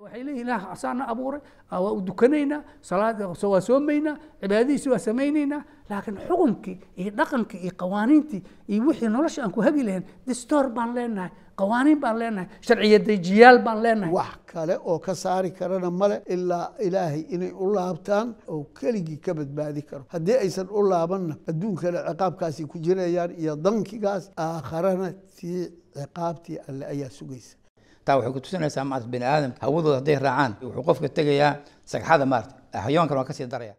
waxay leeyihin ilaah asaana abuuray waa u dukanaynaa salaad waa soomaynaa cibaadadiisi waa samaynaynaa laakiin xukunkii iyo dhaqankii iyo qawaaniintii iyo wixii nolosha aan ku hagi lahayn distoor baan leenahay qawaaniin baan leenahay sharciyadejiyaal baan leenahay wax kale oo ka saari karana male ilaa ilaahay inay u laabtaan oo keligii ka badbaadi karo haddii aysan u laabanna adduunkana ciqaabkaasi ku jirayaan iyo dankigaas aakharana tii ciqaabtii alle ayaa sugaysa taa waxay kutusinaysaa maarata bini aadamka hawadooda hadday raacaan wuxuu qofka tegayaa sagxada maarata xayawaankan waa kasii daraya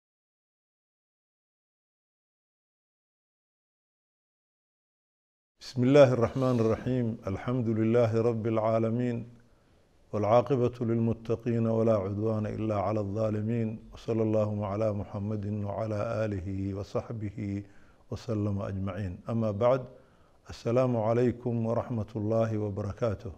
بسم الله الرحمن الرحيم الحمد لله رب العالمين والعاقبة للمتقين ولا عدوان إلا على الظالمين وصلى الله على محمد وعلى آله وصحبه وسلم أجمعين أما بعد السلام عليكم ورحمة الله وبركاته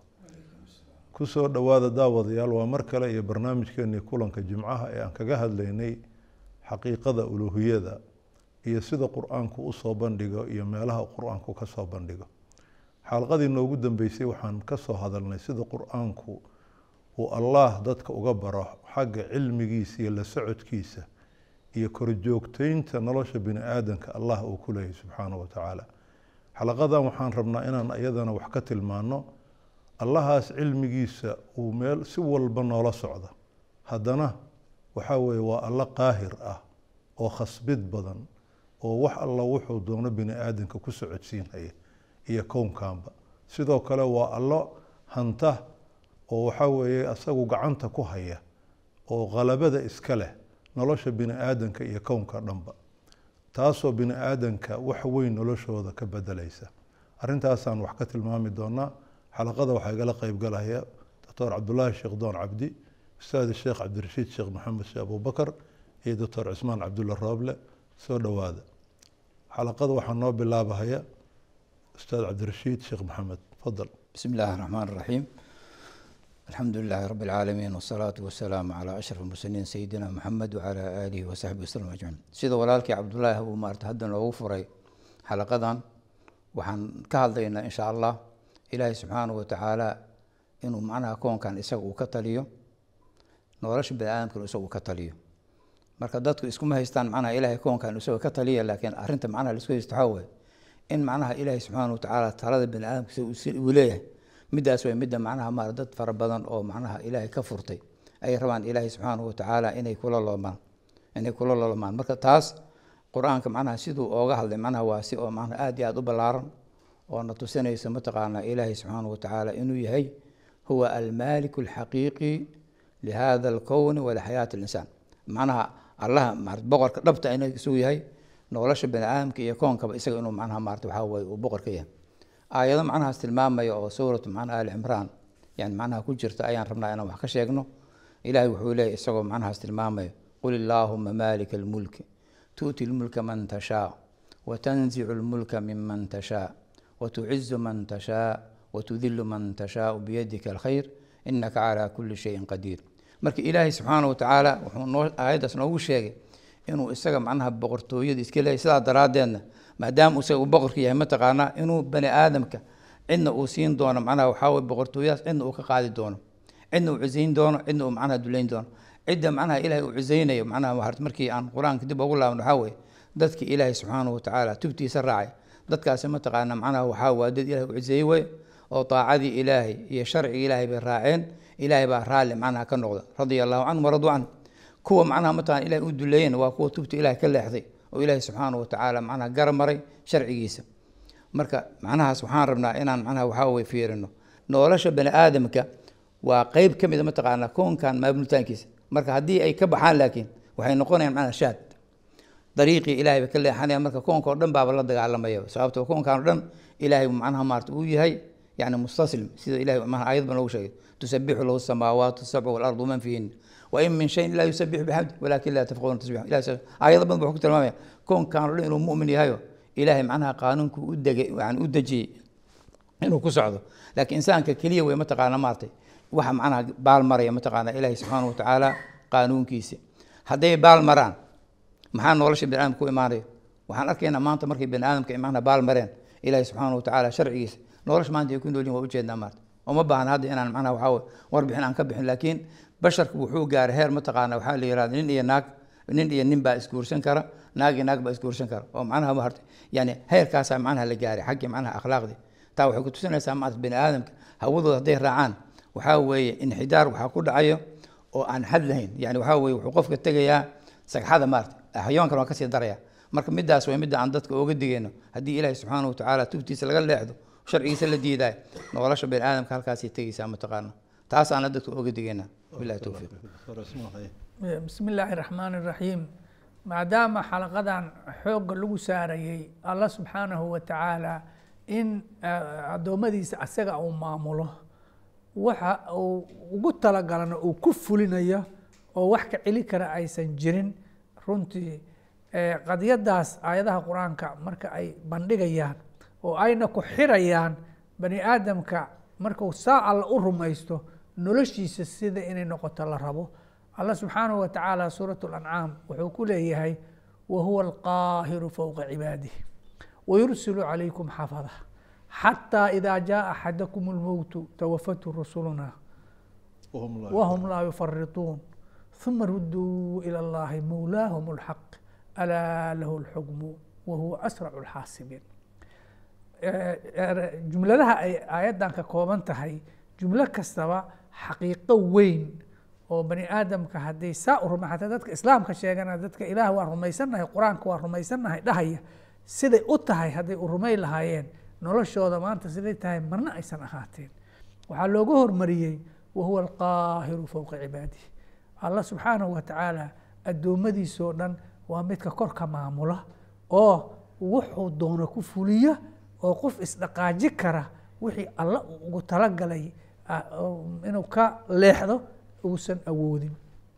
kusoo dhowaada daawadayaal waa mar kale iyo barnaamijkeenii kulanka jimcaha ee aan kaga hadlaynay xaqiiqada uluuhiyada iyo sida qur-aanku usoo bandhigo iyo meelaha qur-aanku kasoo bandhigo xalqadii noogu dambeysay waxaan kasoo hadalnay sida qur-aanku uu allah dadka uga baro xagga cilmigiisa iyo la socodkiisa iyo korjoogteynta nolosha bini aadanka allah uu ku leeyahy subxaanahu watacaala xalaqadan waxaan rabnaa inaan iyadana wax ka tilmaano allahaas cilmigiisa uu meel si walba noola socda haddana waxaa weeye waa allo qaahir ah oo khasbid badan oo wax alla wuxuu doono bini aadanka ku socodsiinhaya iyo kownkanba sidoo kale waa allo hanta oo waxaa weeye isagu gacanta ku haya oo qalabada iska leh nolosha bini aadanka iyo kownka dhanba taasoo bini aadanka wax weyn noloshooda ka bedelaysa arrintaasaan wax ka tilmaami doonaa xalaqada waxaa igala qeybgalaya doctor cabdulaahi sheekh doon cabdi ustaad sheekh cabdirashiid sheekh maxamed sheekh abubakar iyo doctor cismaan cabdulla rooble soo dhowaada xalaqada waxaa noo bilaabahaya ustaad cabdirashiid sheekh maxamed fadal بسم الله الرحمن الرحيم الحمد لله رب العالمين والصلاة والسلام على أشرف المرسلين سيدنا محمد وعلى آله وصحبه وسلم أجمعين sida walaalkii cabdullaahi abu maarta hadda noogu furay xalaqadan waxaan ka hadlaynaa in sha allah ilaahay subxaanahu watacaala inuu macnaha koonkan isaga uu ka taliyo nolosha bani aadamkan isaga uu ka taliyo marka dadku iskuma haystaan macnaha ilaahay koonkan isaga ka taliya laakiin arrinta macnaha laisku haysto waxaa weeye in macnaha ilaahay subxaanahu watacaala talada bani aadamka isaga uu leeyahay middaas way midda macnaha maar dad fara badan oo macnaha ilaahay ka furtay ay rabaan ilaahay subxaanahu watacaala inay kula loomaan inay kula loomaan marka taas qur-aanka macnaha siduu ooga hadlay macnaha waa si oo macnaha aada iyo aada u ballaaran oo na tusinaysa mataqaanaa ilaahay subxaanahu watacaala inuu yahay huwa almaaliku alxaqiiqi lihada alkowni walixayaati alinsaan macnaha allaha marat boqorka dhabta inuu isugu yahay nolosha bani aadamka iyo koonkaba isaga inuu macnaha maarata waxaa weye uu boqor ka yahay aayado macnahaas tilmaamaya oo suuratu macnaha ali cimraan yani macnaha ku jirta ayaan rabnaa inaan wax ka sheegno ilaahay wuxuu leeyahy isagoo macnahaas tilmaamaya qul illaahuma maalika almulki tu'ti lmulka man tashaa watanzicu lmulka miman tashaa wtucizu man tashaa watudilu man tashaau biyadika alkhayr inaka calaa kuli shayin qadiir marka ilaahay subxaana watacaala wuxuu noo aayaddaas noogu sheegay inuu isaga macnaha boqortooyada iska leeyahy sidaa daraaddeedna maadaama isaga uu boqorka yahay mataqaanaa inuu bani aadamka cidna uu siin doono macnaha waxaa weye boqortooyadaas cidna uu ka qaadi doono cidna uu cusayn doono cidna uu macnaha dulayn doono cidda macnaha ilaahay uu cusaynayo macnaha markii aan qur-aanka dib ugu laaban waxaa weye dadki ilaahay subxaanahu watacaala tubtiisa raacay dadkaasi mataqaana macnaha waxaa waa dad ilahay u ciseeyey wey oo daacadii ilaahay iyo sharcigi ilaahay bay raaceen ilaahay baa raalli macnaha ka noqda radia allahu canhum waradu can kuwa macnaha mataqana ilahay u duleeyeen waa kuwa tubta ilahay ka leexday oo ilaahay subxaanahu watacaala macnaha gara maray sharcigiisa marka macnahaas waxaan rabnaa inaan macnaha waxaa weye fiirino nolosha bani aadamka waa qeyb ka mid a mataqaana koonkan maamulitaankiisa marka haddii ay ka baxaan laakiin waxay noqonayaan macnaha shaad dariiqii ilahay bay ka leexanaya marka koonka o dhan baaba la dagaalamaya sababto koonkan o dhan ilahay macnaha maarata uu yahay yani mustaslim sida ilahay ayad ba noogu sheegay tusabixu lahu samaawaatu sabcu walardu man fihin wain min shayin ilaa yusabixu bixamdi walakin laa tafqahuna tasbix aayado badan wuxuu ku tilmaamaya koonkan o dhan inuu mu'min yahayo ilahay macnaha qaanuunku u degay yani u dejiyey inuu ku socdo laakiin insaanka keliya wey mataqaana maaratay waxa macnaha baal maraya mataqaana ilahay subxaana watacaala qaanuunkiisa hadday baal maraan maxaa nolosha bani aadamka ku imaanaya waxaan arkaynaa maanta markay bani aadamka macnaha baal mareen ilaahi subxaana watacaala sharcigiisa nolosha maanta ay ku noolyihin waa ujeednaa maarta uma baahna hadda inaan macnaha waxaa weye warbixin aan ka bixin laakiin basharku wuxuu gaaray heer mataqaana waxaa la yihahda nin iyo naag nin iyo nin baa isguursan kara naag iyo naag baa isguursan kara oo macnaha ma hartay yani heerkaasaa macnaha la gaaray xaggii macnaha akhlaaqdii taa waxay ku tusinaysaa maarata bini aadamka hawadooda hadday raacaan waxaa weeye inxidaar waxaa ku dhacayo oo aan xad lahayn yani waxaa weye wuxuu qofka tegayaa sagxada maarata xayawaankan waa kasii daraya marka midaas waa midda aan dadka ooga digayno haddii ilaahi subxaana watacaala tubtiisa laga leexdo sharcigiisa la diidaay nolosha bini aadamka halkaasay tegaysaa mataqaana taasaana dadka ooga digayna bilahi towfiiq bismi illaahi raxmaan iraxiim maadaama xalaqadan xoogga lagu saarayay allah subxaanahu wa tacaala in addoommadiisa asaga uu maamulo waxa uu ugu talagalana uu ku fulinayo oo wax ka celi kara aysan jirin runtii qadiyadaas aayadaha qur-aanka marka ay bandhigayaan oo ayna ku xirayaan bani aadamka markuu saa alla u rumaysto noloshiisa sida inay noqoto la rabo allah subxaanahu wa tacaala suurat lancaam wuxuu ku leeyahay wa huwa alqaahiru fowqa cibaadih wayursilu calaykum xafada xataa idaa jaa axadakum lmowtu tawafatu rusuluna wahum laa yufarituun ثuma ruduu ilى اllahi mowlaahum اlxaq alaa lahu اlxukmu wahuwa asrac اlxaasibiin jumladaha ay aayaddan ka kooban tahay jumlo kastaba xaqiiqo weyn oo bani aadamka hadday saa u ruma hataa dadka islaamka sheegana dadka ilaah waa rumaysannahay qur-aanka waa rumaysannahay dhahaya siday u tahay hadday u rumay lahaayeen noloshooda maanta siday tahay marna aysan ahaateen waxaa looga hormariyey wahuwa alqaahiru fowqa cibaadih allah subxaanahu wa tacaala addoommadiisoo dhan waa midka korka maamula oo wuxuu doono ku fuliya oo qof isdhaqaaji kara wixii alla uu ugu talagalay inuu ka leexdo uusan awoodin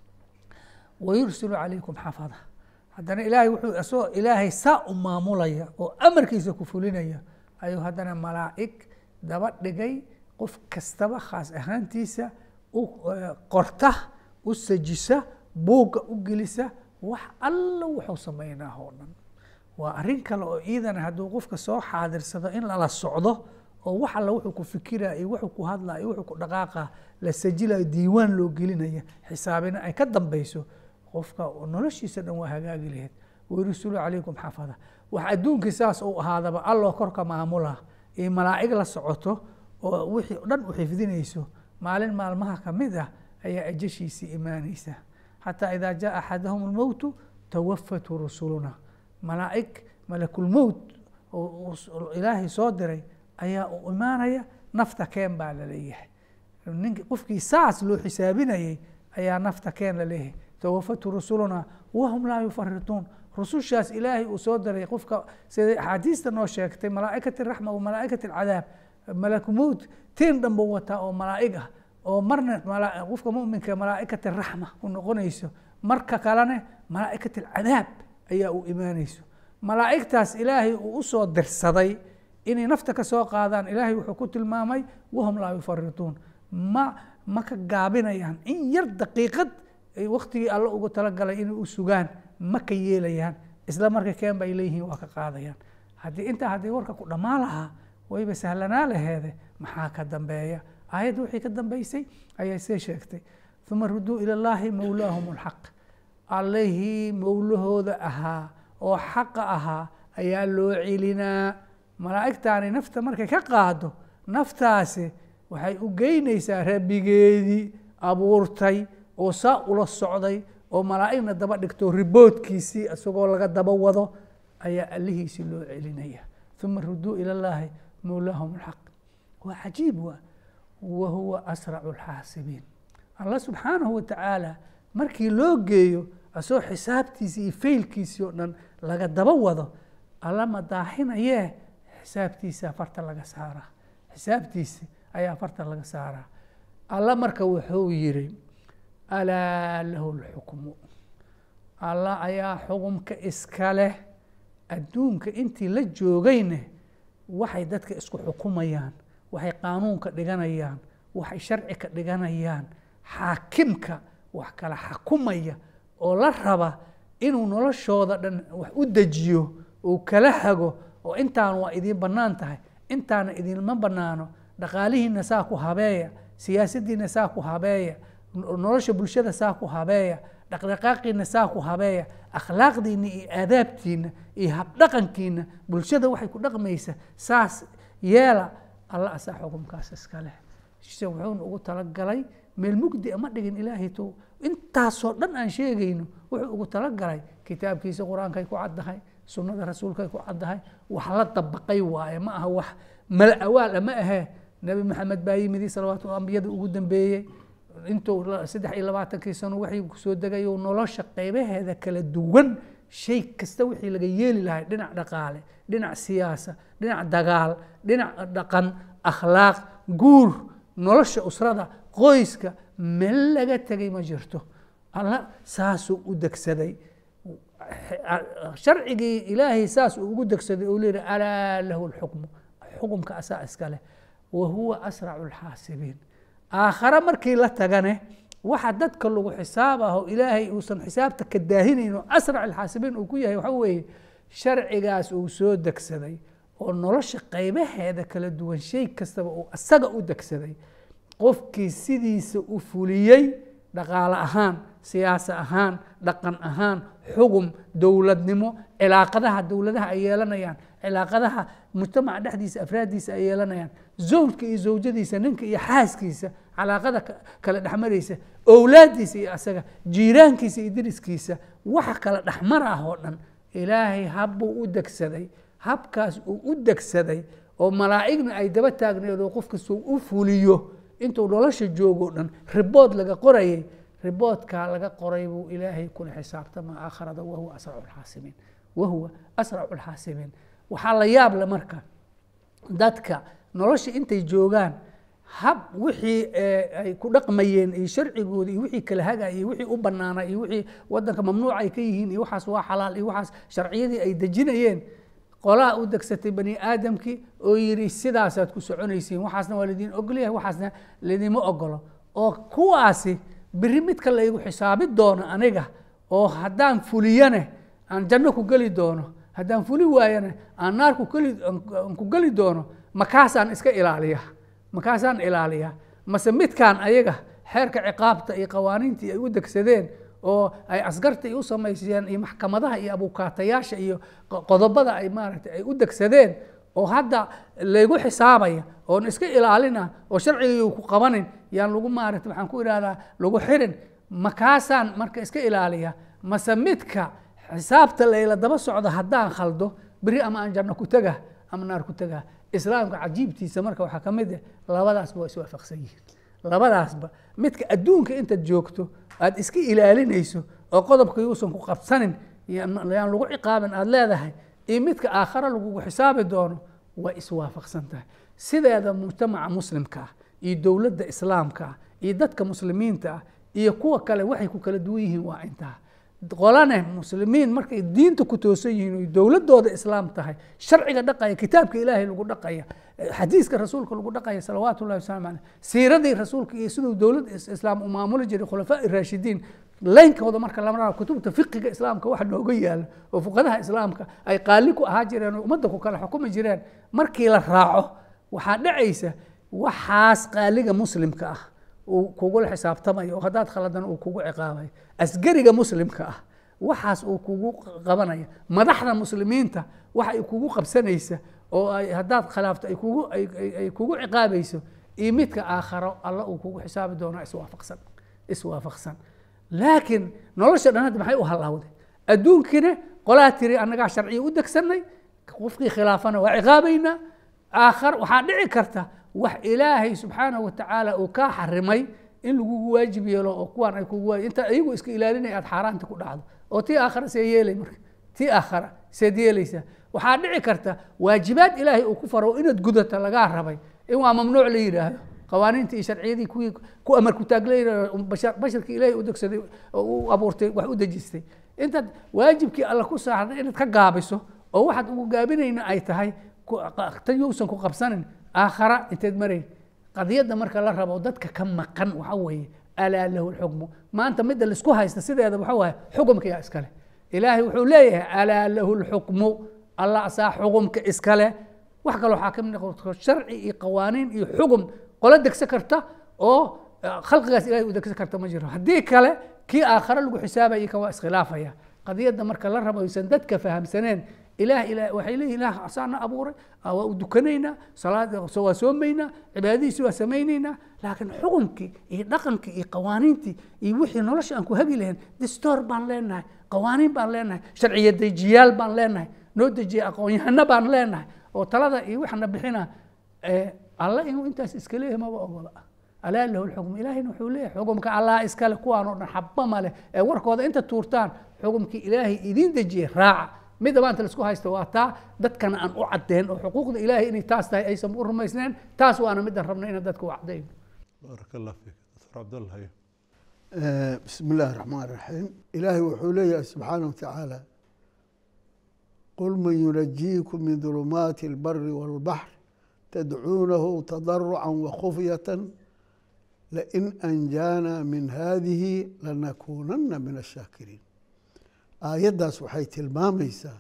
wayursilu calaykum xafada haddana ilaahay wuxuu isagoo ilaahay saa u maamulaya oo amarkiisa ku fulinaya ayuu haddana malaa'ig daba dhigay qof kastaba khaas ahaantiisa u qorta u sajisa buugga u gelisa wax alla wuxuu sameynaa oo dhan waa arrin kale oo iidana hadduu qofka soo xaadirsado in lala socdo oo wax alla wuxuu ku fikiraya iyo wuxuu ku hadlaya iyo wuxuu ku dhaqaaqa la sajilayo diiwaan loo gelinaya xisaabina ay ka dambeyso qofka noloshiisa dhan waa hagaagi lahayd wayrusulu calaykum xafada wax adduunkii saas uu ahaadaba alloo korka maamula iyo malaa'ig la socoto oo wixii o dhan u xifdinayso maalin maalmaha ka mid ah ayaa ajashiisii imaanaysa xataa idaa jaa axadahum almowtu tawafatu rusuluna malaa'ig malakulmowt oo ilaahay soo diray ayaa u imaanaya nafta keen baa laleeyahay nink qofkii saas loo xisaabinayay ayaa nafta keen laleeyahay tawafatu rusuluna wahum laa yufarituun rusushaas ilaahay uu soo diray qofka siday axaadiista noo sheegtay malaa'ikat raxma wa malaa'ikat alcadaab malakumowt tiin dhanba wataa oo malaa'ig ah oo marna qofka muminka malaa'ikat raxma u noqonayso marka kalena malaa'ikat alcadaab ayaa u imaanayso malaa'igtaas ilaahay uu usoo dirsaday inay nafta ka soo qaadaan ilaahay wuxuu ku tilmaamay wahum laa yufarituun ma ma ka gaabinayaan in yar daqiiqad waktigii alla ugu talagalay inay u sugaan ma ka yeelayaan isla marka keen bay leeyihiin waa ka qaadayaan haddii intaa haddii warka ku dhammaan lahaa wayba sahlanaa laheede maxaa ka dambeeya aayadda wixii ka dambeysay ayaa see sheegtay uma ruduu ila llaahi mowlaahum alxaq allihii mowlahooda ahaa oo xaqa ahaa ayaa loo celinaa malaa'igtaani nafta markay ka qaado naftaasi waxay u geynaysaa rabbigeedii abuurtay oo saa ula socday oo malaa'igna daba dhigto riboodkiisii isagoo laga daba wado ayaa allihiisii loo celinaya uma ruduu ila llaahi mowlaahum alxaq waa cajiib waa wa huwa asracu alxaasibiin allah subxaanahu wa tacaala markii loo geeyo asagoo xisaabtiisii iyo faylkiisii oo dhan laga daba wado alla madaaxinayee xisaabtiisa farta laga saaraa xisaabtiisi ayaa farta laga saaraa alla marka wuxuu yidhi alaa lahu lxukmu alla ayaa xukumka iska leh adduunka intii la joogayne waxay dadka isku xukumayaan waxay qaanuunka dhiganayaan waxay sharci ka dhiganayaan xaakimka wax kala xakumaya oo la raba inuu noloshooda dhan wax u dejiyo uu kala hago oo intaan waa idiin bannaan tahay intaana idinma bannaano dhaqaalihiina saa ku habeeya siyaasaddiina saa ku habeeya no- nolosha bulshada saa ku habeeya dhaqdhaqaaqiina saa ku habeeya akhlaaqdiina iyo aadaabtiina iyo habdhaqankiina bulshada waxay ku dhaqmaysa saas yeela alla asaa xukumkaas iska leh se wuxuuna ugu talagalay meel mugdi ma dhigin ilaahay to intaasoo dhan aan sheegayno wuxuu ugu talagalay kitaabkiisa qur-aankay ku caddahay sunnada rasuulkay ku caddahay wax la dabaqay waaye ma aha wax mala awaal ma ahee nebi maxamed baa yimidi salawaatu ambiyada ugu dambeeyey intuu la- saddex iyo labaatankii sano waxay kusoo degay oo nolosha qaybaheeda kala duwan shay kasta wixii laga yeeli lahay dhinac dhaqaale dhinac siyaasa dhinac dagaal dhinac dhaqan akhlaaq guur nolosha usrada qoyska meel laga tegay ma jirto alla saasuu u degsaday sharcigii ilaahay saas uu ugu degsaday oo leeyahy alaa lahu lxukmu xukumka asaa iska leh wa huwa asracu lxaasibiin aakhare markii la tagane waxa dadka lagu xisaab aho ilaahay uusan xisaabta ka daahinayn oo asrac alxaasibiin uu ku yahay waxa weeye sharcigaas uu soo degsaday oo nolosha qaybaheeda kala duwan shay kastaba uu asaga u degsaday qofkii sidiisa u fuliyey dhaqaale ahaan siyaasa ahaan dhaqan ahaan xugum dowladnimo cilaaqadaha dowladaha ay yeelanayaan cilaaqadaha mujtamaca dhexdiisa afraaddiisa ay yeelanayaan zawjka iyo zawjadiisa ninka iyo xaaskiisa calaaqada ka- kala dhexmaraysa owlaaddiisa iyo asaga jiiraankiisa iyo deriskiisa waxa kala dhexmar ah oo dhan ilaahay habbuu u degsaday habkaas uu u degsaday oo malaa'igna ay daba taagneed oo qof kastoo u fuliyo intuu nolosha joogoo dhan ribood laga qorayay riboodkaa laga qoray buu ilaahay kula xisaabtama aakharada wahuwa asracu lxaasimiin wahuwa asracu lxaasimiin waxaa la yaab le marka dadka nolosha intay joogaan hab wixii eh, ay ku dhaqmayeen iyo sharcigooda iyo wixii kala hagaya iyo wixii u banaana iyo wixii wadanka mamnuuc ay ka yihiin iyo waxaas waa xalaal iyo waxaas sharciyadii ay dejinayeen qolaa u degsatay bani aadamkii oo yidhi sidaasaad ku soconaysiin waxaasna waa laydin ogolyahay waxaasna laydima ogolo oo kuwaasi biri midka laygu xisaabi doono aniga oo haddaan fuliyane aan janno ku geli doono haddaan fuli waayane aan naar ku geli aan ku geli doono makaasaan iska ilaaliya makaasaan ilaaliya mase midkaan ayaga xeerka ciqaabta iyo qawaaniintii ay u degsadeen oo ay askarta ay u samayseen iyo maxkamadaha iyo abukaatayaasha iyo qo- qodobada ay maaragtay ay u degsadeen oo hadda laygu xisaabaya oon iska ilaalina oo sharcigii ku qabanin yaan lagu maaragtay waxaan ku idhahdaa lagu xirin makaasaan marka iska ilaaliya mase midka xisaabta layla daba socdo haddaan khaldo beri ama aan janno ku tega ama naar ku tega islaamka cajiibtiisa marka waxaa ka mid ah labadaasba waa iswaafaqsan yihiin labadaasba midka adduunka intaad joogto aad iska ilaalinayso oo qodobka yuusan ku qabsanin yaan yaan lagu ciqaabin aad leedahay iyo midka aakhare lagugu xisaabi doono waa iswaafaqsan tahay sideeda mujtamaca muslimka ah iyo dowladda islaamka ah iyo dadka muslimiinta ah iyo kuwa kale waxay ku kala duwan yihiin waa intaa qolane muslimiin markay diinta ku toosan yihiin oy dowladooda islaam tahay sharciga dhaqaya kitaabka ilaahay lagu dhaqaya xadiiska rasuulka lagu dhaqaya salawaatu llahi wasalaamu caleyh siiradii rasuulka iyo siduu dowladda is- islaam u maamuli jiray khulafaa raashidiin leynkooda marka lama rabo kutubta fiqiga islaamka waxa nooga yaala oo fuqadaha islaamka ay qaali ku ahaa jireen oo ummadda ku kala xukumi jireen markii la raaco waxaa dhacaysa waxaas qaaliga muslimka ah uu kugula xisaabtamayo oo haddaad khaladan uu kugu ciqaabayo asgariga muslimka ah waxaas uu kugu qabanaya madaxda muslimiinta waxa ay kugu qabsanaysa oo ay haddaad khilaafto ay kugu ay, ay, ay kugu ciqaabayso iyo midka aakharo alla uu kugu xisaabi doonaa iswaafaqsan iswaafaqsan laakiin nolosha dhan hadda maxay u hallawday adduunkiina qolaa tiri annagaa sharciya u degsanay qofkii khilaafana waa ciqaabaynaa aakhar waxaa dhici karta wax ilaahay subxaanahu watacaala uu kaa xarimay in lagugu waajib yeelo oo kuwaan ay kugu waajib inta iyagu iska ilaalinay aad xaaraanta ku dhacdo oo tii aakhara see yeelay marka tii aakhara seed yeelaysaa waxaa dhici karta waajibaad ilaahay uu ku faro inaad gudata lagaa rabay in waa mamnuuc la yidhaahdo qawaaniintii iyo sharciyadii kuwii ku amar ku taaglayna basharkii ilaahay u degsaday oo u abuurtay wax u dejistay intaad waajibkii alla ku saarday inaad ka gaabiso oo waxaad ugu gaabinayna ay tahay tan yousan ku qabsanin aakhara inteed marayn qadiyadda marka la rabo dadka ka maqan waxa weeye alaa lahu lxukmu maanta midda laisku haysta sideeda waxa waaye xukumka yaa iskale ilaahay wuxuu leeyahay alaa lahu lxukmu allah asaa xukumka iskale wax kale waxaa ka mid noqon sharci iyo qawaaniin iyo xugum qolo degsan karta oo khalqigaas ilahay u degsan karta ma jiro haddii kale kii aakhare lagu xisaabaya kan waa iskhilaafaya qadiyadda marka la rabo aysan dadka fahamsaneen ilaah ilaah waxay leeyihin ilaah asaana abuuray waa u dukanaynaa salaad waa soomaynaa cibaadadiisi waa samaynaynaa laakiin xukunkii iyo dhaqankii iyo qawaaniintii iyo wixii nolosha aan ku hagi lahayn distoor baan leenahay qawaaniin baan leenahay sharciya dejiyaal baan leenahay noo dejiya aqoon-yahano baan leenahay oo talada iyo waxna bixina alla inuu intaas iska leeyahay maba ogola alaa lahu lxukm ilaahayna wuxuu leeyahay xukumka allah iskale kuwaan oo dhan xaba ma leh ee warkooda inta tuurtaan xukumkii ilaahay idiin dejiyey raaca midda maanta laisku haysto waa taa dadkana aan u caddeyn oo xuquuqda ilaahay inay taas tahay aysan u rumaysneen taas waana midaan rabna inaan dadka u caddeyn baarak allah fiik doctor cabdallah haye بسم الله الرحمن الرحيم إلهي وحولي سبحانه وتعالى قل من ينجيكم من ظلمات البر والبحر تدعونه تضرعا وخفية لئن أنجانا من هذه لنكونن من الشاكرين aayaddaas waxay tilmaamaysaa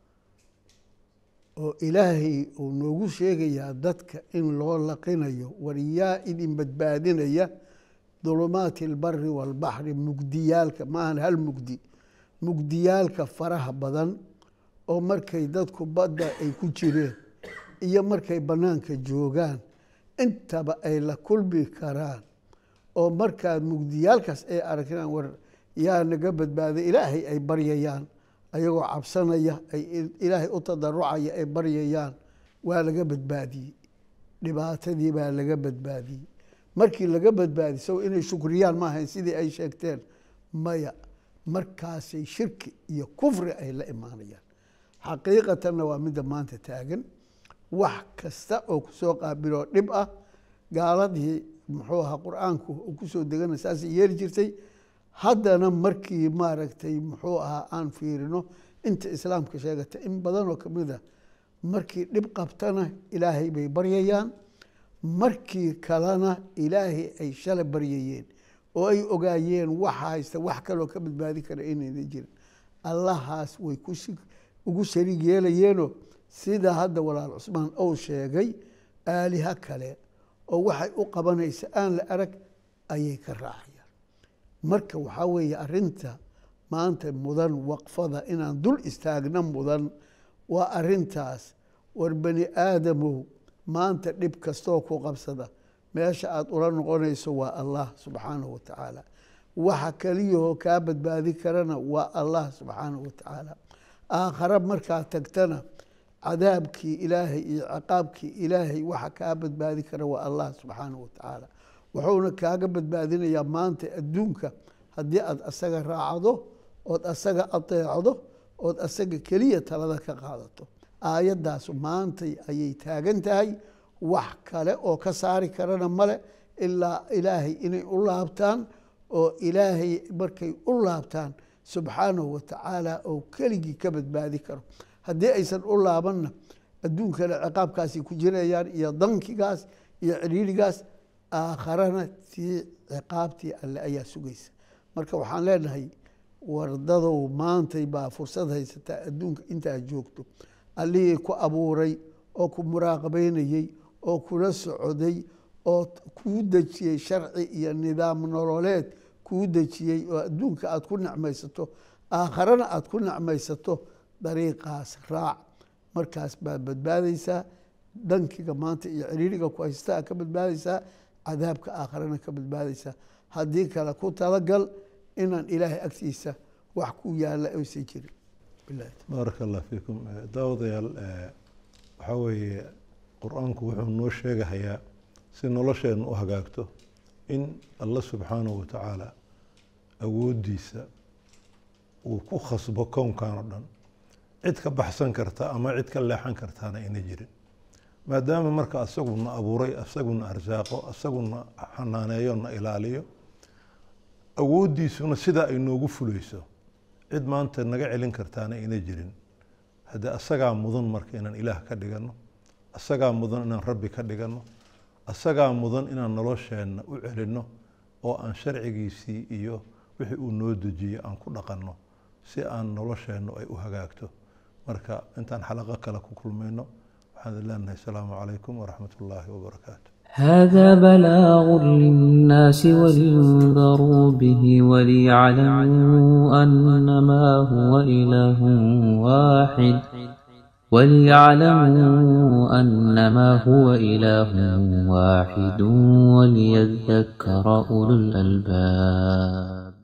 oo ilaahay uu noogu sheegayaa dadka in loo laqinayo wariyaa idin badbaadinaya dulumaati albari waalbaxri mugdiyaalka maahan hal mugdi mugdiyaalka faraha badan oo markay dadku badda ay ku jireen iyo markay bannaanka joogaan intaba ay la kulmi karaan oo markaa mugdiyaalkaas ay aragnaan war yaa naga badbaaday ilaahay ay baryayaan ayagoo cabsanaya ay ilaahay u tadarucaya ay baryayaan waa laga badbaadiyey dhibaatadii baa laga badbaadiyey markii laga badbaadiy sago inay shukriyaan ma ahayn sidii ay sheegteen maya markaasay shirki iyo kufri ay la imaanayaan xaqiiqatanna waa midda maanta taagan wax kasta oo kusoo qaabiloo dhib ah gaaladii muxuu ahaa qur-aanku uu kusoo degana saasay yeeli jirtay haddana markii maaragtay muxuu ahaa aan fiirino inta islaamka sheegata in badanoo kamid a markii dhib qabtana ilaahay bay baryayaan markii kalena ilaahay ay shala baryayeen oo ay ogaayeen waxa haysta wax kaloo ka badbaadi kara inayna jirin allahaas way ku ugu shariig yeelayeenoo sida hadda walaal cusmaan ou sheegay aaliha kale oo waxay u qabanaysa aan la arag ayay ka raacayaan marka waxaa weeye arrinta maanta mudan waqfada inaan dul istaagna mudan waa arrintaas war bani aadamow maanta dhib kastoo ku qabsada meesha aada ula noqonayso waa allah subxaanahu wa tacaala waxa keliyahoo kaa badbaadi karana waa allah subxaanahu wa tacaala aakhare markaa tagtana cadaabkii ilaahay iyo ciqaabkii ilaahay waxa kaa badbaadi kara waa allah subxaanahu wa tacaala wuxuuna kaaga badbaadinayaa maanta adduunka haddii aad asaga raacdo ood asaga adeecdo ood asaga keliya talada ka qaadato aayaddaas maantay ayay taagan tahay wax kale oo ka saari karana male ilaa ilaahay inay u laabtaan oo ilaahay markay u laabtaan subxaanahu wa tacaala oo keligii ka badbaadi karo haddii aysan u laabanna adduunkana ciqaabkaasay ku jirayaan iyo dankigaas iyo ciriirigaas aakharana tii ciqaabtii alle ayaa sugaysa marka waxaan leenahay wardadow maantay baa fursad haysataa adduunka intaad joogto allihii ku abuuray oo ku muraaqabeynayey oo kula socday oo kuu dejiyey sharci iyo nidaam nololeed kuu dejiyey oo adduunka aada ku necmaysato aakharana aada ku necmaysato dariiqaas raac markaas baad badbaadaysaa dankiga maanta iyo ciriiriga ku haystaa ka badbaadaysaa cadaabka aakharana ka badbaadaysaa haddii kale ku talagal inaan ilaahay agtiisa wax ku yaala aysan jirin baaraka allah fiikum daawadayaal waxaa weeye qur-aanku wuxuu noo sheegahayaa si nolosheenna u hagaagto in alla subxaanahu wa tacaala awooddiisa uu ku khasbo kownkan oo dhan cid ka baxsan karta ama cid ka leexan kartaana ayna jirin maadaama marka asaguna abuuray asaguna arsaaqo asaguna xanaaneeyo na ilaaliyo awooddiisuna sidaa ay noogu fuleyso cid maanta naga celin kartaana ayna jirin haddii asagaa mudan marka inaan ilaah ka dhigano asagaa mudan inaan rabbi ka dhigano asagaa mudan inaan nolosheenna u celinno oo aan sharcigiisii iyo wixii uu noo dejiyey aan ku dhaqanno si aan nolosheennu ay u hagaagto marka intaan xalaqo kale ku kulmayno waxaan idin leenahay asalaamu calaykum waraxmat ullaahi wabarakaatu هذا بلاغ للناس ولينذروا به وليعلموا أنما هو إله واحد وليعلموا أنما هو إله واحد وليذكر أولو الألباب